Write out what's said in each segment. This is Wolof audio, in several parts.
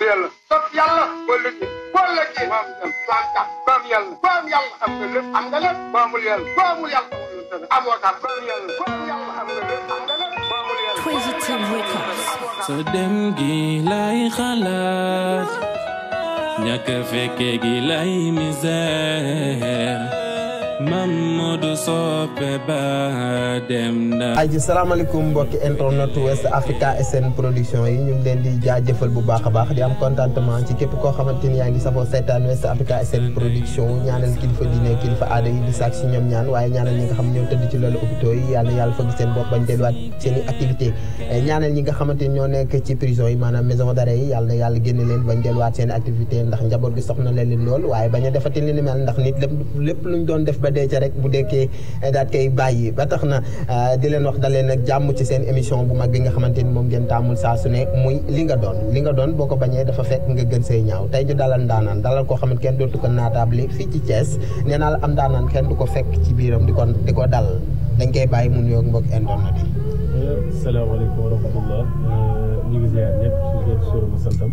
yàlla topp yàlla wala ji wala ji maam yàlla maam kat maam yàlla maam yàlla am nga lépp am nga lépp maamul yàlla maamul yàlla amul dara amoo kat maam yàlla maam yàlla am nga lépp am nga lépp maamul yàlla Crazy Team Records. sa dem gi lay xalaat ñàkk fekke gi lay misère Mamadou Sope ba dem na ay ji salaamaaleykum mbokki internet West Africa SN production yi ñu ngi leen di jaajëfal bu baax a baax di am contentement ci képp koo xamante ni yaa ngi safoo seetaan West Africa SN production ñaanal kilifa diine kilifa aada yi di saak si ñoom ñaan waaye ñaanal ñi nga xam ñoo tëdd ci loolu hôpitaux yi yàlla yàlla fëgg seen bopp bañ delluwaat seen i activité ñaanal ñi nga xamante ni ñoo nekk ci prison yi maanaam maison d'arrêt yi yàlla na yàlla génne leen bañ delluwaat seen i activité ndax njaboot gi soxna leen leen lool waaye bañ a defati li ni mel ndax nit lépp lépp luñ doon def ba dee ca rek bu dekkee daat koy bàyyi ba tax na di leen wax dalee nag jàmm ci seen émission bu mag bi nga xamante ni moom ngeen taamul saa su ne muy li nga doon li nga doon boo ko bañee dafa fekk nga gën say ñaaw tey ñu dalal ndaanaan dalal koo xamante kenn dootu ko naataable fii ci Thiès nee naa la am ndaanaan kenn du ko fekk ci biiram di ko di ko dal dañ koy bàyyi mu nuyoog mbokk internet yi salaamaaleykum wa rahmatullah ñu ngi ziar ñëpp su leen sóoram santam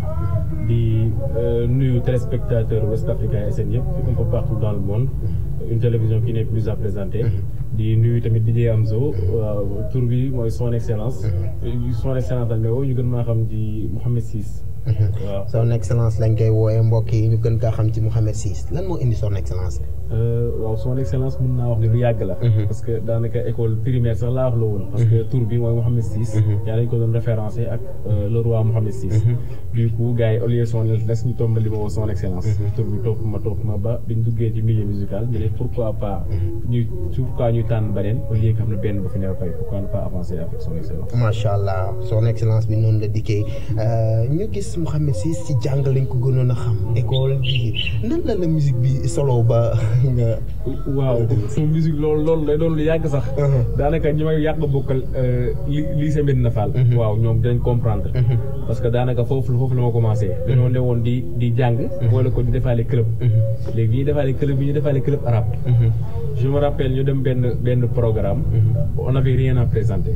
di nuyu téléspectateur West Africa SN yëpp un peu partout dans le monde une télévision qui n'est plus à présenter di nuyu tamit DJ Amzo waaw tur bi mooy son excellence son excellence dañ may woo ñu gën maa xam di Mouhamed Ciss waaw son excellence lañ koy wooyee mbokk yi ñu gën kaa xam ci Mouhamed Ciss lan moo indi son excellence waaw son excellence mën naa wax ne lu yàgg la parce que daanaka école primaire sax laa wax la woon parce que tur bi mooy Mouhamed Ciss yaa dañ ko doon référencé ak le roi Mouhamed Ciss du coup gars yi au lieu son les ñu tombal li ma woo son excellence tur bi topp ma topp ma ba biñ duggee ci milieu musical ñu ne pourquoi pas ñu pourquoi ñu tànn beneen au lieu que xam ne benn bu fi ne fay pourquoi ne pas avancer avec son excellence macha allah son excellence bi noonu la dikkee ñu gis Mouhamed Ciss ci jàng lañ ko gënoon a xam école bi nan la la musique bi solo ba nga waaw sama musique loolu loolu lay doon lu yàgg sax daanaka ñi may yàgg bokkal lycée Medina Fall waaw ñoom dinañ comprendre parce que daanaka foofu foofu la ma commencé dañoo ne woon di di jàng boole ko di defaale club léegi bi ñu defaale club bi ñu defaale club arabe je me rappelle ñu dem benn benn programme on avait rien à présenter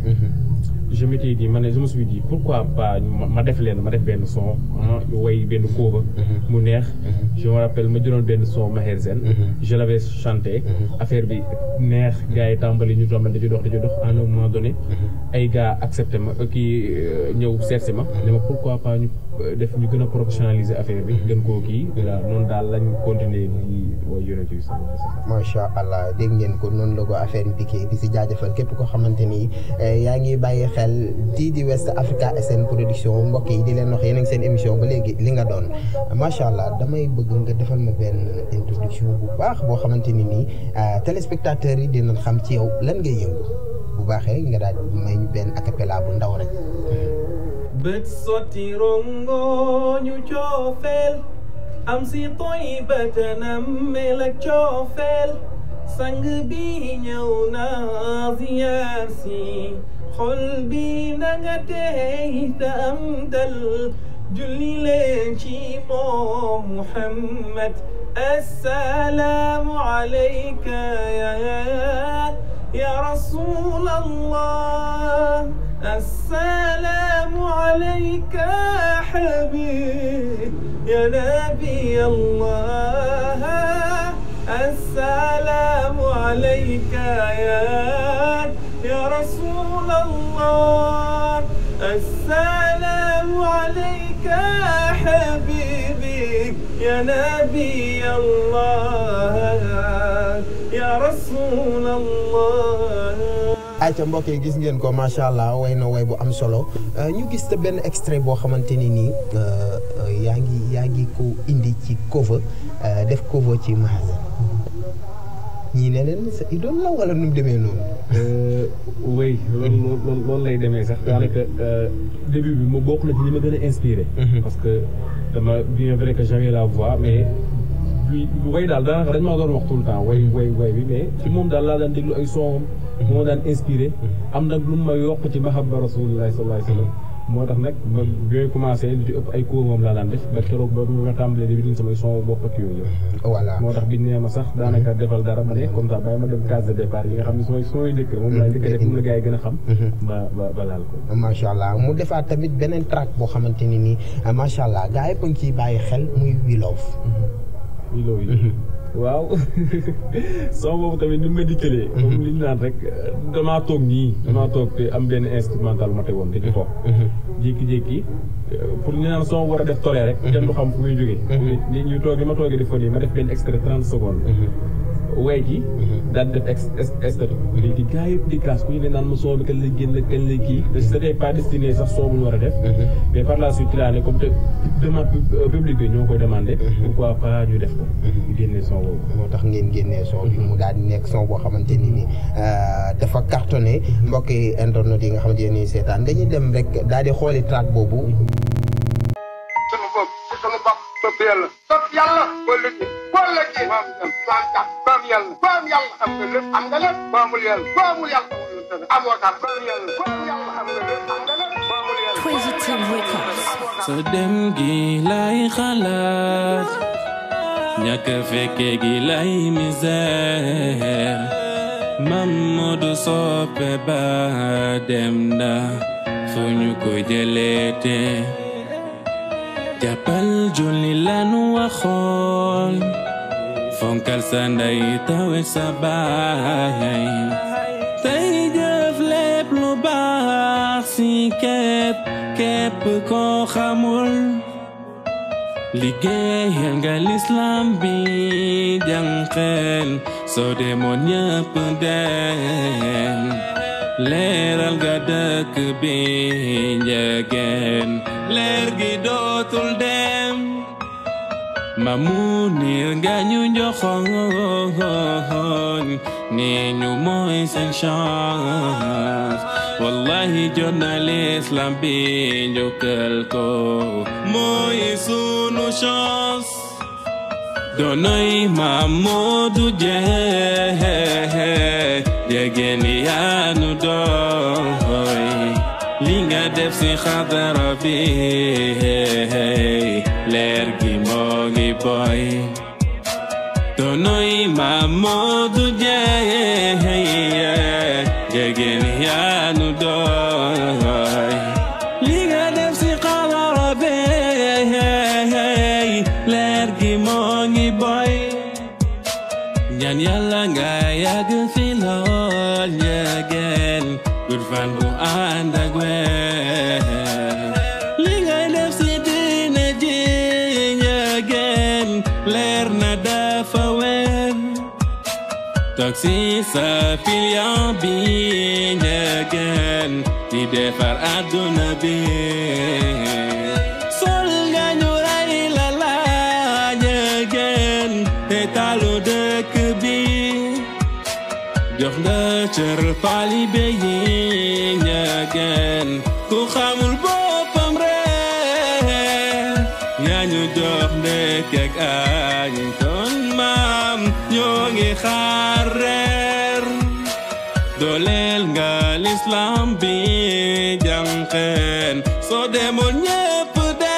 je m'étais dit ma ne je me suis dit pourquoi pas ma def leen ma def benn son way benn cover mu neex je me rappelle ma jëloon benn son Maher Zen je l'avais chanté affaire bi neex gars yi tàmbali ñu tombal di dox di dox à un moment donné ay gars accepté ma kii ñëw seetsi ma ne ma pourquoi pas ñu def ñu gën a professionnaliser affaire bi gën koo kii voilà noonu daal lañ continuer di way yonent bi macha allah dégg ngeen ko noonu la ko affaire yi dikkee di si jaajëfal képp koo xamante ni yaa ngi bàyyi xel di di West Africa SN production mbokk yi di leen wax yéen a ngi seen émission ba léegi li nga doon macha allah damay bëgg nga defal ma benn introduction bu baax boo xamante ni nii téléspectateurs yi dinañ xam ci yow lan ngay yëngu bu baaxee nga daal di may ñu benn acapella bu ndaw rek. bët sotti rongo ñu coofeel am si toy batanam mel ak coofeel sang bi ñëw na ziyaar si xol bi nanga tey te am dal julli leen ci moom Muhammad assalaamu alayka ya ya rasulallah السلام عليك يا حبيب يا نبي الله السلام عليك يا يا رسول الله السلام عليك يا حبيبي يا نبي الله يا رسول الله ayca mbokk yi gis ngeen ko macha allah way na way bu am solo ñu gis te benn extrait boo xamante ni nii yaa ngi yaa ngi ko indi ci cover def cover ci magasin ñii ne leen sa idole la wala nu mu demee noonu. oui loolu loolu lay demee sax daanaka début bi mu bokk na ci li ma gën a inspiré. parce que dama bien vrai que j'avais la voix mais. bi way daal daanaka dañ maa doon wax tout le temps way way way bi mais ci moom daal laa daan déglu ay son moo daan inspiré am nag lu ma yokk ci mahabba rasulillahi sallallahu alayhi wa sallam moo tax nag ba bi may commencé li ci ëpp ay cours moom laa daan def ba keroog ba ma tàmbalee di bind samay son bopp ak yooyu yëpp voilà moo tax biñ nee ma sax daanaka defal dara ma ne comme ça bàyyi ma dem case de départ yi nga xam ne sumay sumay njëkk moom laa njëkk a def moom la gars yi gën a xam ba ba ba laal ko macha allah mu defaat tamit beneen track boo xamante ni nii macha allah gars yëpp a ngi ciy bàyyi xel muy We Love. We Love yi waaw son boobu tamit ni mu ma dikkalee comme li ñu naan rek damaa toog nii damaa toog te am benn instrumental ma tegoon di ci fo jékki-jékki pour ñu naan son war a def tolee rek kenn du xam fu muy jógee ni ñu toog li ma toogee di fo nii ma def benn extrait trente secondes way ji daal di def ex extrait léegi gars yëpp di kaas ku ñu ne naan ma son bi kañ lay génn kañ lay kii te c'était pas destiné sax son bu ñu war a def mais par la suite ci laa ne comme te demande public bi ñoo koy demandé pourquoi pas ñu def ko ñu génnee son boobu moo tax ngeen génnee son bi mu daal di nekk son boo xamante ni ni dafa cartonné mbokki internet yi nga xamante ne nii seetaan dañuy dem rek daal di xooli track boobu sunu bopp sunu bopp topp yàlla topp yàlla boo lëggee boo lëggee maam dem maam tax maam yàlla maam yàlla am nga lépp am nga lépp maamul yàlla maamul yàlla amul lu tëdd amoo tax maam yàlla maam yàlla am nga lépp am nga lépp maamul yàlla Positive Records. sa dem gi lay xalaat ñàkk fekke gi lay misère Mamadou soppe ba dem na fu ñu ko jëleete jàppal julli lanu waxoon fonkal sa ndey tawe sa baay tey jëf lépp lu baax si képp képp koo xamul liggéeyal nga lislam bi jànqeel soo demoon ñëpp dem leeral nga dëkk bi njëgeen leer gi dootul dem Mamunir nga ñu joxoon ni ñu mooy seen chance wallahi jot na l'islam bi njukkal ko mooy sunu chance donoy Mamadou Dieng jegeen yaanu doy li nga def si xadara bi leer gi moo ngi boy donoy Mamadou Dieng jegeen yaanu doy li nga def si xadara bi leer gi moo ngi boy ñaan yàlla nga yàgg fi lool jegeen gudd fan bu ànd ak weer li ngay def si diine ji jegeen leer na dafa weer toog si sa pilion bi jegeen di defar àdduna bi sol nga ñu rey la la jegeen te talu dëkk bi jox nga cër taalibe yi ñageen ku xamul boppam reer yaa ñu jox ndekk ak añ kon maam ñoo ngi xaar reer dooleel nga lislam bi jànqeen soo demoon ñépp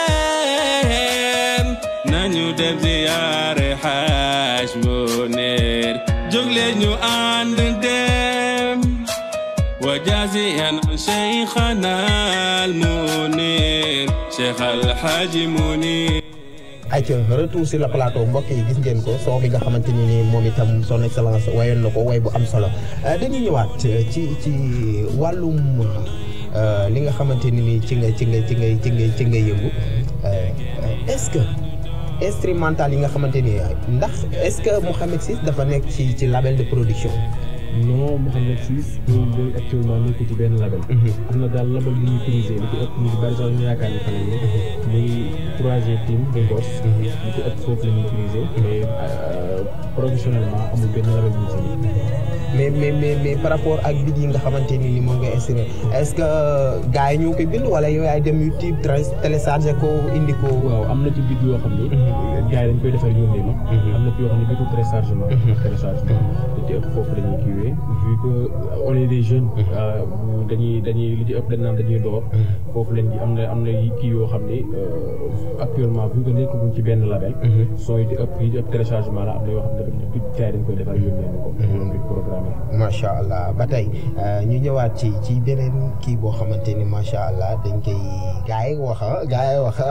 dem nañu dem ziyaare xaaj mu neer jóg leen ñu ànd dem wa jaziyan cheikhana al munir cheikh alhaji munir ayca retour sur le plateau mbokk yi gis ngeen ko son bi nga xamante ni ni moom itam son excellence wayoon na ko way bu am solo dañuy ñëwaat ci ci wàllum li nga xamante ni ni ci nga ci nga ci nga ci nga ci nga yëngu est-ce que instrumental yi nga xamante ni ndax est-ce que Mouhamed Ciss dafa nekk ci ci label de production. non Mouhamed Ciss loolu léegi actuellement nekkul ci benn label am na daal label bu ñuy utilisé li ci ëpp ñu bari sax ñu yaakaar ne fa lañ ne muy 3G team de Ngos li ci ëpp foofu la ñuy utilisé mais professionnellement amul benn label bu ñu si mais mais mais mais par rapport ak bit yi nga xamante ni ni moom nga instrument est-ce que gars yi ñoo koy bind wala yow yaay dem YouTube téléchargé ko indi ko. waaw am na ci bit yoo xam ni gars yi dañ koy defar yónnee ma am na ci yoo xam ne bitu téléchargement téléchargement li ci ëpp foofu la ñuy kiiwee ñëwee vu que on est des jeunes euh, dañuy dañuy li ci ëpp dañ naan dañuy door foofu lañ di am na am na kii yoo xam ne euh, actuellement vu que nekkaguñ ci benn label son yi di ëpp yi di ëpp téléchargement la am na yoo xam ne dañ caay dañ koy defar yónnee ñu ko loolu duñ programme macha allah ba tey ñu ñëwaat ci ci beneen kii boo xamante ni macha allah dañ koy gars yi wax ah gars yi wax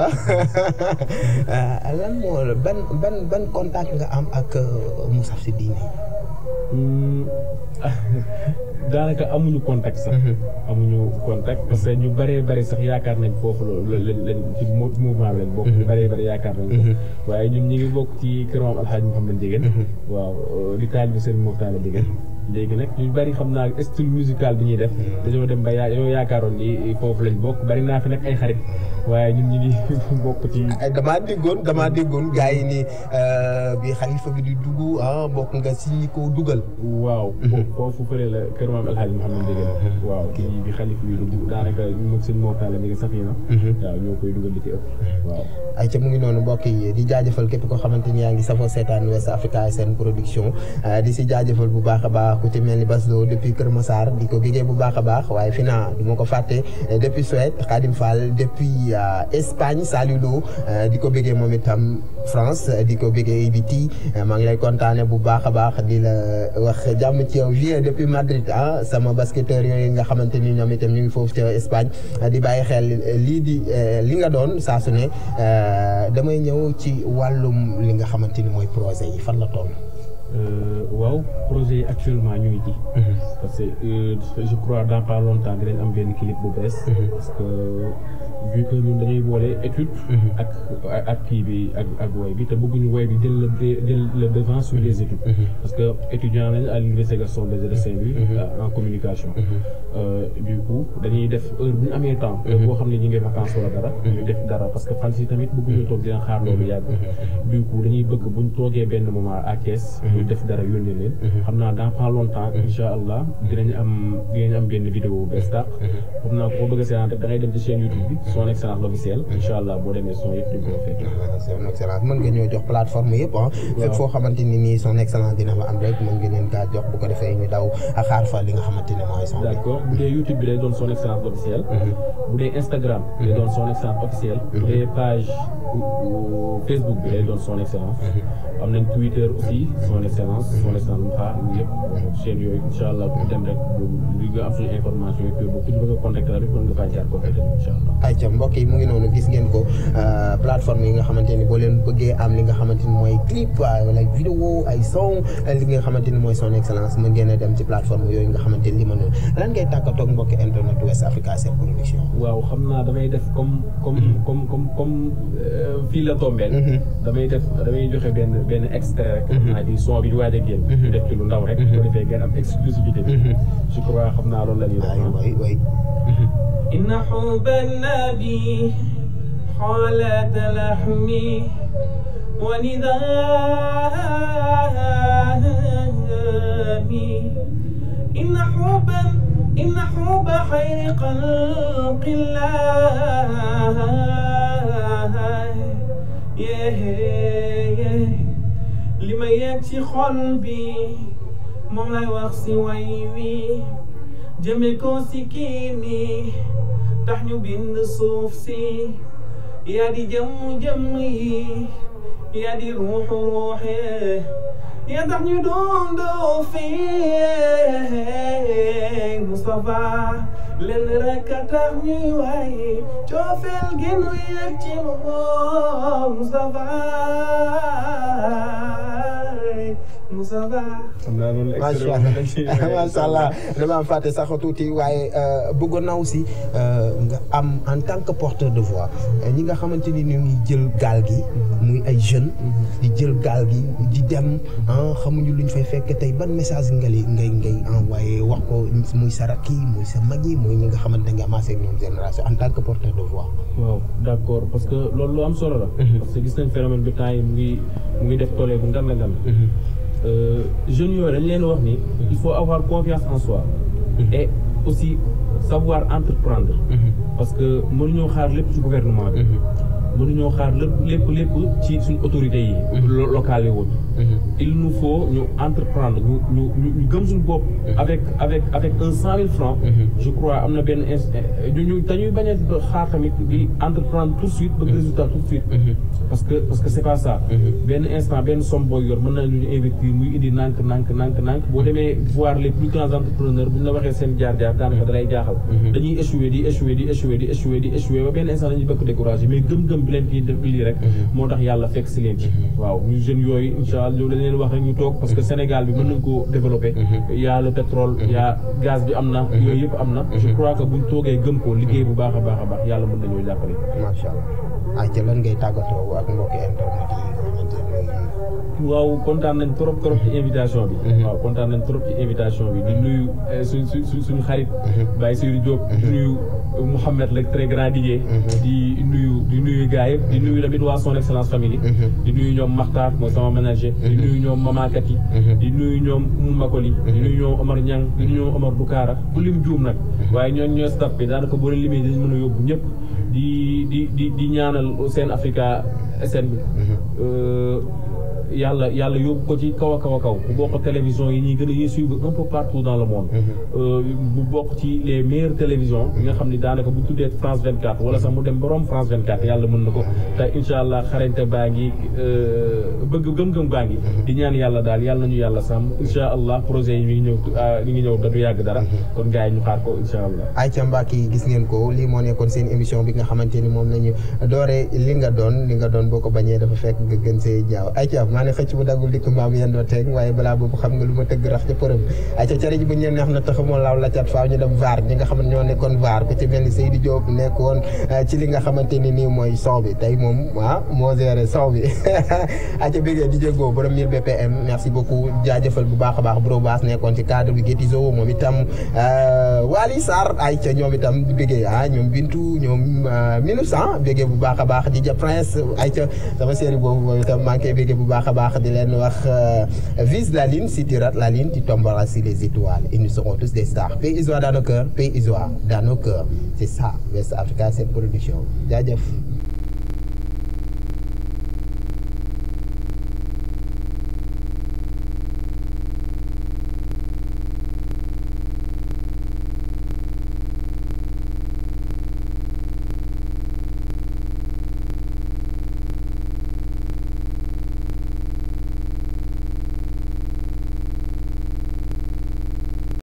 ah lan moo la ban ban ban contact nga am ak Moussa si diine Hmm, daanaka amuñu contact sax. amuñu contact parce que ñu bëree bëri sax yaakaar nañ foofu la la la ci mou- mouvement bi lañ bokk. ñu bëree bëri yaakaar nañ ko. waaye ñun ñu ngi bokk ci kër maam Alxaaji Mouhamed Ndiéguène. waaw di taalibe Serigne Mokhtar Ndiéguène. léegi nag ñu bëri xam naa style musical bi ñuy def. dañoo dem ba yaa dañoo yaakaaroon ni foofu lañ bokk bari naa fi nag ay xarit waaye ñun ñu ngi bokk ci. ay damaa déggoon damaa déggoon gars yi ni bi xalifa bi di dugg ah bokk nga si ñi ko dugal. waaw foofu fële la kër maam El Hadj Mouhamed Ndieguène waaw kii bi xalifa bi dugg daanaka ñu mag sëñ Mor Talla mi ngi Safina waaw ñoo koy dugal li ci ëpp waaw ay ca mu ngi noonu mbokk yi di jaajëfal képp koo xamante ni yaa ngi safoo seetaan West Africa SN production di si jaajëfal bu baax a baax ku ci mel ni Baslo depuis Kër Massar di ko gégee bu baax a baax waaye fi naa du ma ko fàtte depuis Suède Khadim Fall depuis Espagne Saliou Lo di ko bégee moom itam France di ko bégee Ibiti maa ngi lay kontaane bu baax a baax di la wax jàmm ci yow vie depuis Madrid ah sama basketteur yooyu nga xamante ni ñoom itam ñu ngi foofu ca Espagne di bàyyi xel lii di li nga doon saa su ne damay ñëw ci wàllum li nga xamante ni mooy projet yi fan la toll. waaw projet yi actuellement ñu ngi ci. parce que euh, je crois dans pas longtemps dinañ am benn clip bu bees. parce que vu que ñun dañuy boole étude. ak ak kii bi ak ak woy bi te bëgguñu woy bi jël le jël le devant sur les études. parce que étudiant lañ à l'université Gaston Berger de Saint-Louis. en communication. Euh, du coup dañuy def heure bu ñu amee temps. heure boo xam ne ñu ngi vacances wala dara. ñu def dara parce que fan si tamit bëgguñu toog dina xaar loolu yàgg. du coup dañuy bëgg buñ toogee benn moment à Thiès. ñu def dara yónnee leen. xam naa dans pas longtemps incha allah dinañ am dinañ am benn vidéo bu bees tàq. xam naa ko bëgg a seetaan rek da ngay dem ci chaîne YouTube bi son excellence l'officiel incha allah boo demee son yëpp di ko fekk. son excellence mën nga ñoo jox plateforme yëpp ah. fépp foo xamante ni nii son excellence dina fa am rek mën nga leen kaa jox bu ko defee ñu daw a xaar fa li nga xamante ni mooy son bi. d'accord bu dee YouTube bi day doon son excellence l'officiel. bu dee Instagram. day doon son excellence officiel. bu dee page Facebook bi day doon son excellence. am nañ Twitter aussi son excellence son excellence mu xaar yëpp chaîne yooyu incha allah ku dem rek li nga am suñu information yi bu ku ñu bëgg a contacter rek mën nga faa jaar kooku itam incha allah. ayca mbokk yi mu ngi noonu gis ngeen ko plateforme yi nga xamante ni boo leen bëggee am li nga xamante ni mooy clip wala vidéo ay son li nga xamante ni mooy son excellence mën ngeen a dem ci plateforme yooyu nga xamante ni li ma noonu lan ngay tàkkatoog mbokki internet West Africa Sen production. waaw xam naa damay def comme comme comme comme comme fii la tombeel damay def damay joxe benn benn extrait rek. xam naa ci son bi di waaj a génn. def ci lu ndaw rek. bu ko defee ngeen am exclusivité bi. je crois xam naa loolu la ñuy wax. waay waay إن حب النبي حالة لحمي وندامي إن حب إن حب خير خلق الله yeah li ma yegg ci xol bi moom lay wax si way wi jëme ko si kii mi tax ñu bind suuf si yaa di jëmm jëmm yi yaa di ruuxu ruuxe yaa tax ñu dundoo fii Moustapha lenn rek a tax ñuy waaye coofeel gi nu yëg ci moom Moustapha Moustapha xam naa loolu macha allah macha allah dama am fàtte sax tuuti waaye bëggoon naa aussi nga am en tant que porteur de voix ñi nga xamante ni ñu ngi jël gaal gi. muy ay jeunes. di jël gaal gi di dem ah xamuñu luñ fay fekk tey ban message nga li ngay ngay envoyé wax ko muy sa rakk yi muy sa mag yi muy ñi nga xamante ne nga amassé ak ñoom génération en tant que porteur de voix. waaw d'accord parce que loolu lu am solo la. parce que gis nañ phénomène bi temps yi mu ngi mu ngi def tollé bu ngan la ngan jeunes yooyu dañ leen wax ni il faut avoir confiance en soi et aussi savoir entreprendre parce que mënuñoo xaar lépp ci gouvernement bi mënuñoo xaar lépp lépp lépp ci suñ autorités yi lo- locales yi woon il nous faut ñu entreprendre ñu ñu ñu ñu gëm suñu bopp avec avec avec un cent mille francs je crois am na benn ins ñu ñu dañuy bañ a xaar tamit di entreprendre tout de suite bëgg résultat tout de suite parce que parce que c'est pas ça benn instant benn somme booy yor mën na lu ñu investir muy indi nànk nànk nànk nànk boo demee voir les plus grands entrepreneurs bu ñu la waxee seen jaar-jaar daanaka da lay jaaxal dañuy échouer di échouer di échouer di échouer di échouer ba benn instant dañuy bëgg découragé mais gëm-gëm bi leen kii def lii rek moo tax yàlla fekk si leen ci waaw ñu jeunes yooyu incha allah loolu dañ leen wax rek ñu toog parce que Sénégal bi mën nañ koo développer y a le pétrole y a gaz bi am na yooyu yëpp am na je crois que buñ toogee gëm ko liggéey bu baax a baax a baax yàlla mën nañoo jàppale macha allah. ayca lan ngay tàggatoo ak mbokki internet yi nga xamante ne waaw kontaan nañ trop trop ci invitation bi. waaw kontaan nañ trop ci invitation bi di nuyu eh, suñ suñ suñ suñu xarit. Baye Seydou Diop. di nuyu Mouhamed le très grand DJ. di nuyu di nuyu gars yëpp di nuyu tamit waa son excellence famille. di nuyu ñoom Makhtar mooy sama manager. di nuyu ñoom Mama Kati. di nuyu ñoom Moumakoli. di nuyu ñoom Omar Niang di nuyu ñoom Omar Boukaara ku lim juum nag. waaye ñooñu ñooy staff bi daanaka boo leen limee dañu mën a yóbbu ñëpp di di di di ñaanal seen Africa SN bi. yàlla yàlla yóbbu ko ci kaw a kaw a kaw bu bokk télévision yi ñuy gën a ñuy suivre un peu partout dans le monde bu bokk ci les meilleures télévisions yi nga xam ne daanaka bu tuddee France 24 wala sax mu dem borom France 24 yàlla mën na ko te incha allah xarañte baa ngi bëgg gëm-gëm baa ngi di ñaan yàlla daal yàlla nañu yàlla sàmm incha allah projet yi mi ngi ñëw mi ngi ñëw da du yàgg dara kon gars yi ñu xaar ko incha allah ayca Mbacke gis ngeen ko lii moo nekkoon seen émission bi nga xamante ni moom nañu dooree li nga doon li nga doon boo ko bañee dafa fekk nga gën see jaaw ayca maa ne xëcc bu daggul dikk mbaam yendoo teeg waaye balaa boobu xam nga lu ma tëgg rax ca përëm ayca cere ji bu ñu neex na tax moo laaw la cat faaw ñu dem vaar ñi nga xam ne ñoo nekkoon vaar ku ci mel ni Seydou Diop nekkoon ci li nga xamante ni nii mooy son bi tey moom ah moo géré son bi ayca bégee di jéggoo borom 1000 BPM merci beaucoup jaajëfal bu baax a baax bro baas nekkoon ci cadre bi Gétizo moom itam Wali Sarr ayca ñoom itam di bégee ah ñoom Bintu ñoom minus ah bégee bu baax a baax di ja Prince ayca sama série boobu moom itam maa ngi koy bégee bu baax a baax di leen wax vise la ligne si tu rates la ligne tu tomberas sur les étoiles et nous serons tous des stars pays Isoire dans nos cœurs pays Isoire dans nos cœurs c'est ça West Africa cette production jaajëf